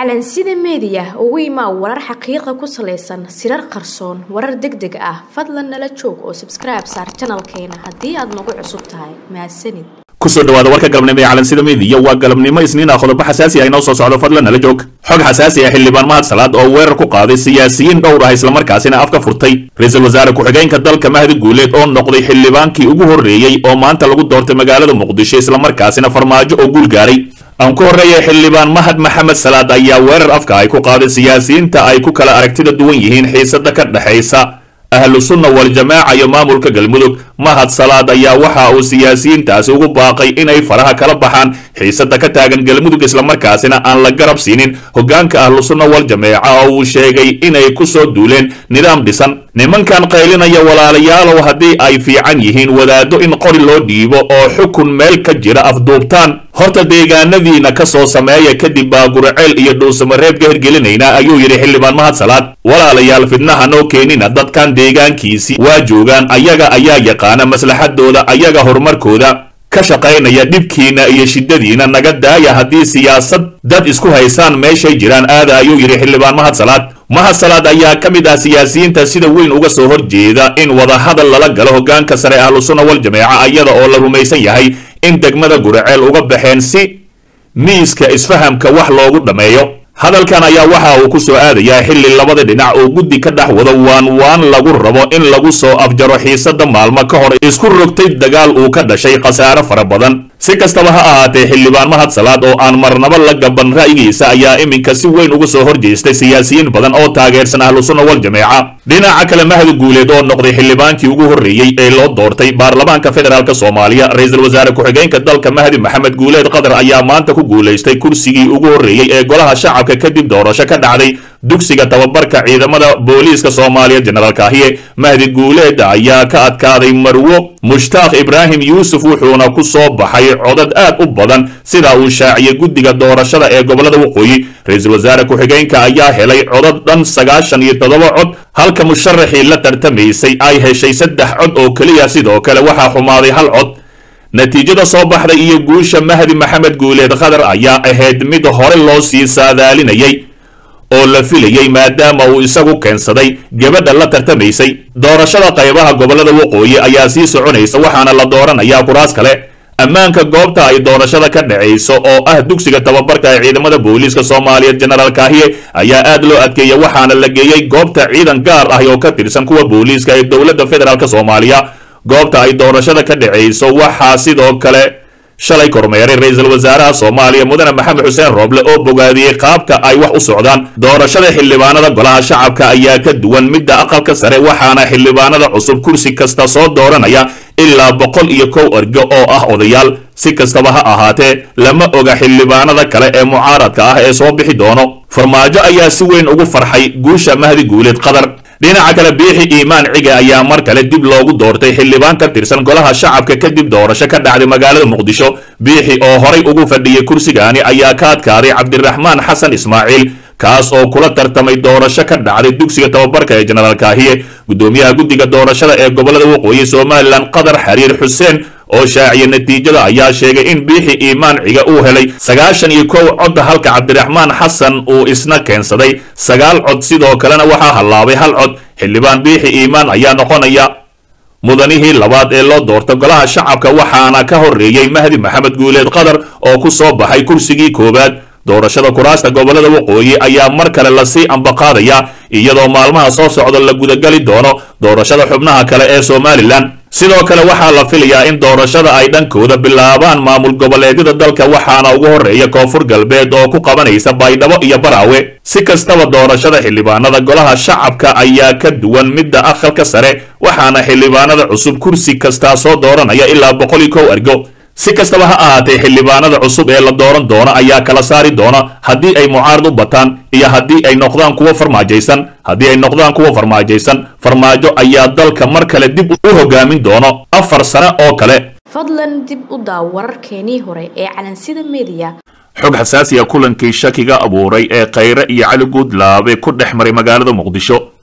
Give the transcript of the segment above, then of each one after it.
calansida meediya ugu imaa warar xaqiiqa ku salaysan sirar qarsoon warar deg deg ah fadlan nala joog oo sabskribe saar janalkeena haddii aad nagu cusub tahay mahadsanid kusoo dhawaada warka galabnimo ee calansida meediya waa galabnimo isniin ah qodobo xasaasi ah inoo soo socdo fadlan nala joog xog xasaasi ah xildhibaan mahad salaad oo weerar ku qaaday siyaasiyiin dhowr ah islamarkaasina afka furtay ra-iisul wasaare ku-xigeenka dalka mahdi guuleed oo noqday xildhibaankii ugu horreeyey oo maanta lagu doortay magaalada muqdisho islamarkaasina farmaajo oo guul gaaray aan ku horreeyay xildhibaan mahad maxamed salaad ayaa weerar afka ay ku qaaday siyaasiyiinta ay ku kala aragtida duwan yihiin xiisada ka dhexaysa ahlu sunna wal-jamaaca iyo maamulka galmudug mahad salaad ayaa waxa uu siyaasiyiintaasi ugu baaqay inay faraha kala baxaan xiisada ka taagan galmudug islamarkaasina aan la garab siinin hoggaanka ahlu sunna wal-jamaaca oo uu sheegay inay ku soo duuleen nidaam dhisan nimankan qaylinaya walaalayaalow haddii ay fiican yihiin wadaaddo in qori loo dhiibo oo xukun meel ka jira afduubtaan horta deegaanadiina ka soo sameeya kadib baa guraceel iyo dhuusamareeb ka hirgelinaynaa ayuu yidhi xildhibaan mahad salaad walaalayaal fidnaha noo keenina dadkan deegaankiisii waa joogaan ayaga ayaa yaqaana maslaxadooda ayaga horumarkooda ka shaqaynaya dhibkiina iyo shiddadiina naga daaya haddii siyaasad dad isku haysaan meeshay jiraan aada ayuu yidhi xildhibaan mahad salaad mahad salaad ayaa ka mid ah siyaasiyiinta sida weyn uga soo horjeeda in wadahadal lala galo hoggaanka sare ahlu sunna wal jameeca iyada oo la rumaysan yahay in degmada guraceel uga baxeen si miiska isfahamka wax loogu dhammeeyo hadalkan ayaa waxa uu ku soo aadayaa xilli labada dhinac oo guddi ka dhex wado waan waan lagu rabo in lagu soo afjaro xiisada maalmo ka hor isku rogtay dagaal uu ka dhashay khasaare fara badan si kastaba ha ahaatee xildhibaan mahad salaad oo aan marnaba la gaban ra'yigiisa ayaa iminka si weyn uga soo horjeestay siyaasiyiin badan oo taageersan ahlu sunna wal jameeca dhinaca kale mahdi guuleed oo noqday xildhibaankii ugu horreeyey ee loo doortay baarlamaanka federaalk soomaaliya ra-iisul wasaare ku-xigeenka dalka mahdi maxamed guuleed qatar ayaa maanta ku guulaystay kursigii ugu horreeyey ee golaha shacabka kadib doorasho ka dhacday dugsiga tababarka ciidamada booliiska soomaaliya jenaraal kaahiye mahdi guuleed ayaa ka adkaaday marwo mushtaaq ibraahim yuusuf wuxuuna ku soo baxay codad aad u badan sida uu shaaciyey guddiga doorashada ee gobolada waqooyi ra-iisul wasaare ku-xigeenka ayaa helay codad dhan sagaashan iyo toddoba cod halka musharaxii la tartamaysay ay heshay saddex cod oo keliya sidoo kale waxaa xumaaday hal cod natiijada soo baxday iyo guusha mahdi maxamed guuleed qatar ayaa ahayd mid hore loo sii saadaalinayay oo la filayey maadaama uu isagu keensaday gabadha la tartamaysay doorashada qaybaha gobolada waqooyi ayaa sii soconaysa waxaana la dooranayaa kuraas kale ammaanka goobta ay doorashada ka dhacayso oo ah dugsiga tababarka ee ciidamada booliiska soomaaliyeed jenaraal kaahiye ayaa aad loo adkeeyey waxaana la geeyey goobta ciidan gaar ah oo ka tirsan kuwa booliiska ee dowladda federaalk soomaaliya goobta ay doorashada ka dhacayso waxaa sidoo kale shalay kormeeray ra-iisul wasaaraha soomaaliya mudane maxamed xuseen rooble oo bogaadiyey qaabka ay wax u socdaan doorashada xildhibaanada golaha shacabka ayaa ka duwan midda aqalka sare waxaana xildhibaanada cusub kursi kasta soo dooranaya ilaa boqol iyo kow ergo oo ah odayaal si kastaba ha ahaatee lama oga xildhibaanada kale ee mucaaradka ah ee soo bixi doono farmaajo ayaa si weyn ugu farxay guusha mahdi guuleed qatar dhinaca kale biixi iimaan ciga ayaa mar kale dib loogu doortay xildhibaan ka tirsan golaha shacabka kadib doorasho ka dhacday magaalada muqdisho biixi oo horay ugu fadhiyey kursigaani ayaa ka adkaaday cabdiraxmaan xasan ismaaciil kaas oo kula tartamay doorasho ka dhacday dugsiga tababarka ee jenaraal kaahiye guddoomiyaha guddiga doorashada ee gobolada waqooyi somalilan qatar xariir xuseen oo shaaciya natiijada ayaa sheegay in biixi iimaan ciga uu helay sagaashan iyo kow cod halka cabdiraxmaan xasan uu isna keensaday sagaal cod sidoo kalena waxaa hallaabay hal cod xildhibaan biixi iimaan ayaa noqonaya mudanihii labaad ee loo doorta golaha shacabka waxaana ka horreeyey mahdi maxamed guuleed qatar oo ku soo baxay kursigii koowaad doorashada kuraasta gobolada waqooyi ayaa mar kale lasii ambaqaadaya iyadoo maalmaha soo socda la gudagali doono doorashada xubnaha kale ee somalilan sidoo kale waxaa la filayaa in doorashada ay dhankooda bilaabaan maamul goboleedyada dalka waxaana ugu horreeya koonfur galbeed oo ku qabanaysa baydhabo iyo baraawe si kastaba doorashada xildhibaanada golaha shacabka ayaa ka duwan midda aqalka sare waxaana xildhibaanada cusub kursi kastaa soo dooranaya ilaa boqol iyo kow ergo si kastaba ha ahaatee xildhibaanada cusub ee la dooran doono ayaa kala saari doona haddii ay mucaarad u bataan iyo haddii ay noqdaan kuwo farmaajaysan haddii ay noqdaan kuwa farmaajaysan farmaajo ayaa dalka mar kale dib u hogaamin doono afar sane oo kale fadlan dib u daaw wararkeenii hore ee calansida meediya xog xasaasiya kulankii shakiga abuuray ee khayre iyo cali guudlaabe ku dhex maray magaalada muqdisho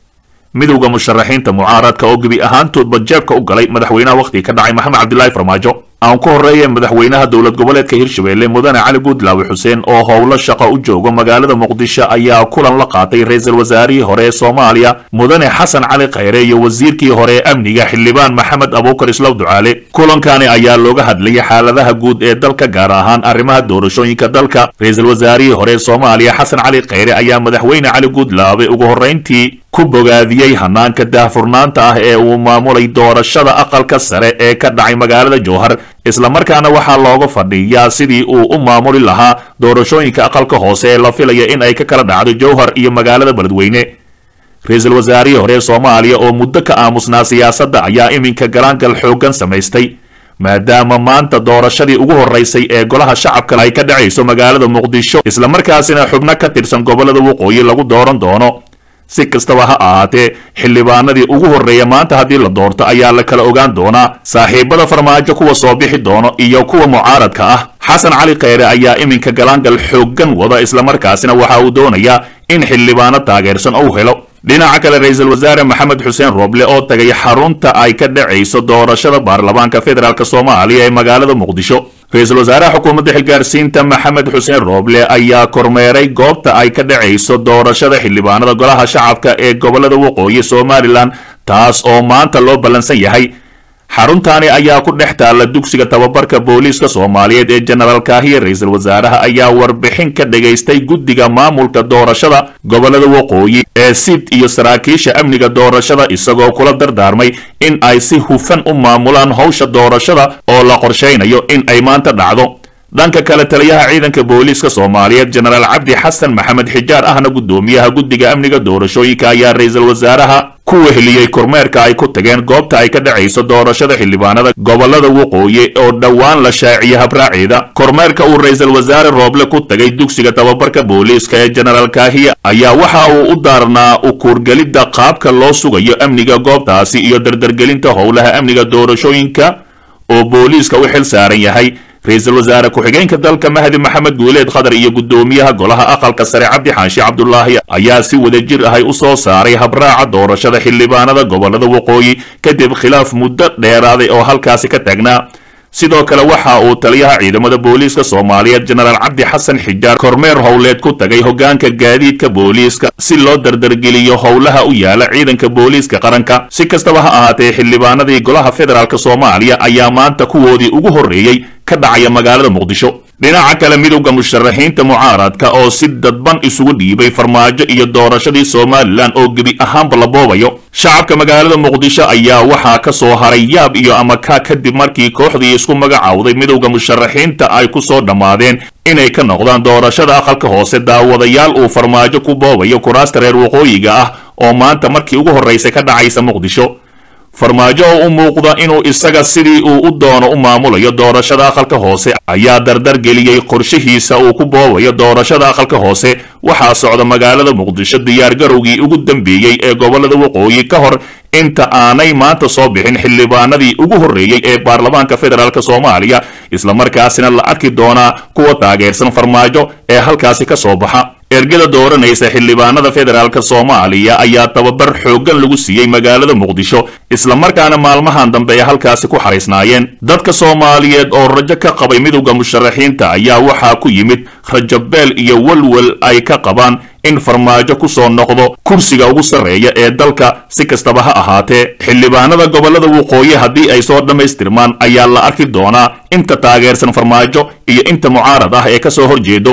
midowda musharaxiinta mucaaradka oo gebi ahaantoodba jeebka u galay madaxweynaha wakhtiga ka dhacay maxamed cabdilaahi farmaajo aan ku horreeye madaxweynaha dowlad goboleedka hirshabelle mudane cali guudlaawe xuseen oo howlo shaqo u jooga magaalada muqdisho ayaa kulan la qaatay ra-iisul wasaarihii hore ee soomaaliya mudane xasan cali khayre iyo wasiirkii hore ee amniga xildhibaan maxamed abuukar islow ducaale kulankani ayaa looga hadlayay xaaladaha guud ee dalka gaar ahaan arrimaha doorashooyinka dalka ra-iisul wasaarihii hore ee soomaaliya xasan cali khayre ayaa madaxweyne cali guudlaawe ugu horrayntii ku bogaadiyey hanaanka daahfurnaanta ah ee uu maamulay doorashada aqalka sare ee ka dhacay magaalada jowhar islamarkaana waxaa looga fadhiyaa sidii uu u maamuli lahaa doorashooyinka aqalka hoose ee la filaya in ay ka kala dhacdo jowhar iyo magaalada beledweyne ra-iisul wasaarihii hore ee soomaaliya oo muddo ka aamusnaa siyaasadda ayaa iminka galaangal xooggan samaystay maadaama maanta doorashadii ugu horraysay ee golaha shacabka ay ka dhacayso magaalada muqdisho islamarkaasina xubno ka tirsan gobollada waqooyi lagu dooran doono si kastaba ha ahaatee xildhibaanadii ugu horreeya maanta haddii la doorto ayaa la kala ogaan doonaa saaxiibada farmaajo kuwa soo bixi doono iyo kuwa mucaaradka ah xasan cali khayre ayaa iminka galaangal xooggan wada islamarkaasina waxa uu doonayaa in xildhibaano taageersan uu helo dhinaca kale ra-iisul wasaare maxamed xuseen rooble oo tagay xarunta ay ka dhacayso doorashada baarlamaanka federaalk soomaaliya ee magaalada muqdisho ra-iisul wasaaraha xukuumadda xilgaarsiinta maxamed xuseen rooble ayaa kormeeray goobta ay ka dhacayso doorashada xildhibaanada golaha shacabka ee gobolada waqooyi somalilan taas oo maanta loo ballansan yahay xaruntaani ayaa ku dhex taalla dugsiga tababarka booliiska soomaaliyeed ee jenaraal kaahiye ra-iisul wasaaraha ayaa warbixin ka dhagaystay guddiga maamulka doorashada gobolada waqooyi ee sid iyo saraakiisha amniga doorashada isagoo kula dardaarmay in ay si hufan u maamulaan howsha doorashada oo la qorshaynayo in ay maanta dhacdo dhanka kale taliyaha ciidanka booliiska soomaaliyeed jenaraal cabdi xasan maxamed xijaar ahna guddoomiyaha guddiga amniga doorashooyinka ayaa ra-iisul wasaaraha ku weheliyey kormeerka ay ku tageen goobta ay ka dhacayso doorashada xildhibaanada gobolada waqooyi oo dhowaan la shaaciyay habraaceeda kormeerka uu ra-iisul wasaare rooble ku tagay dugsiga tababarka booliiska ee jenaraal kaahiya ayaa waxa uu u daarnaa ukuurgelidda qaabka loo sugayo amniga goobtaasi iyo dardargelinta howlaha amniga doorashooyinka oo booliiska u xil saaran yahay ra-iisul wasaare ku-xigeenka dalka mahdi maxamed guuleed khadar iyo guddoomiyaha golaha aqalka sare cabdi xaashi cabdulaahi ayaa si wadajir ahay u soo saaray habraaca doorashada xildhibaanada gobolada waqooyi kadib khilaaf muddo dheeraaday oo halkaasi ka taagnaa sidoo kale waxa uu taliyaha ciidamada booliiska soomaaliyeed jenaraal cabdi xasan xijaar kormeer howleed ku tagay hogaanka gaadiidka booliiska si loo dardargeliyo howlaha u yaala ciidanka booliiska qaranka si kastaba ha ahaatee xildhibaanadii golaha federaalk soomaaliya ayaa maanta kuwoodii ugu horreeyey ka dhacaya magaalada muqdisho dhinaca kale midowda musharaxiinta mucaaradka oo si dadban isugu dhiibay farmaajo iyo doorashadii somalilan oo gebi ahaanba la boobayo shacabka magaalada muqdisho ayaa waxaa ka soo haray yaab iyo amaka kadib markii kooxdii isku magacaawday midowda musharaxiinta ay ku soo dhammaadeen inay ka noqdaan doorashada aqalka hoose daawadayaal uu farmaajo ku boobayo kuraasta reer waqooyiga ah oo maanta markii ugu horraysay ka dhacaysa muqdisho farmaajo oo u muuqda inuu isaga sidii uu u doono u maamulayo doorashada aqalka hoose ayaa dardar geliyey qorshihiisa uu ku boobayo doorashada aqalka hoose waxaa socda magaalada muqdisho diyaargarowgii ugu dambeeyey ee gobolada waqooyi ka hor inta aanay maanta soo bixin xildhibaanadii ugu horreeyey ee baarlamaanka federaalk soomaaliya islamarkaasina la arki doonaa kuwa taageersan farmaajo ee halkaasi ka soo baxa ergada dooranaysa xildhibaanada federaalk soomaaliya ayaa tababar xooggan lagu siiyey magaalada muqdisho islamarkaana maalmahan dambe ay halkaasi ku xariisnaayeen dadka soomaaliyeed oo rajo ka qabay midowda musharaxiinta ayaa waxaa ku yimid rajabeel iyo walwal ay ka qabaan in farmaajo ku soo noqdo kursiga ugu sarreeya ee dalka si kastaba ha ahaatee xildhibaanada gobolada waqooyi haddii ay soo dhammaystirmaan ayaa la arki doonaa inta taageersan farmaajo iyo inta mucaarad ah ee ka soo horjeedo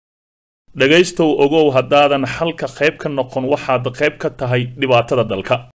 dhegaystow ogow haddaadan xalka qayb ka noqon waxaad qayb ka tahay dhibaatada dalka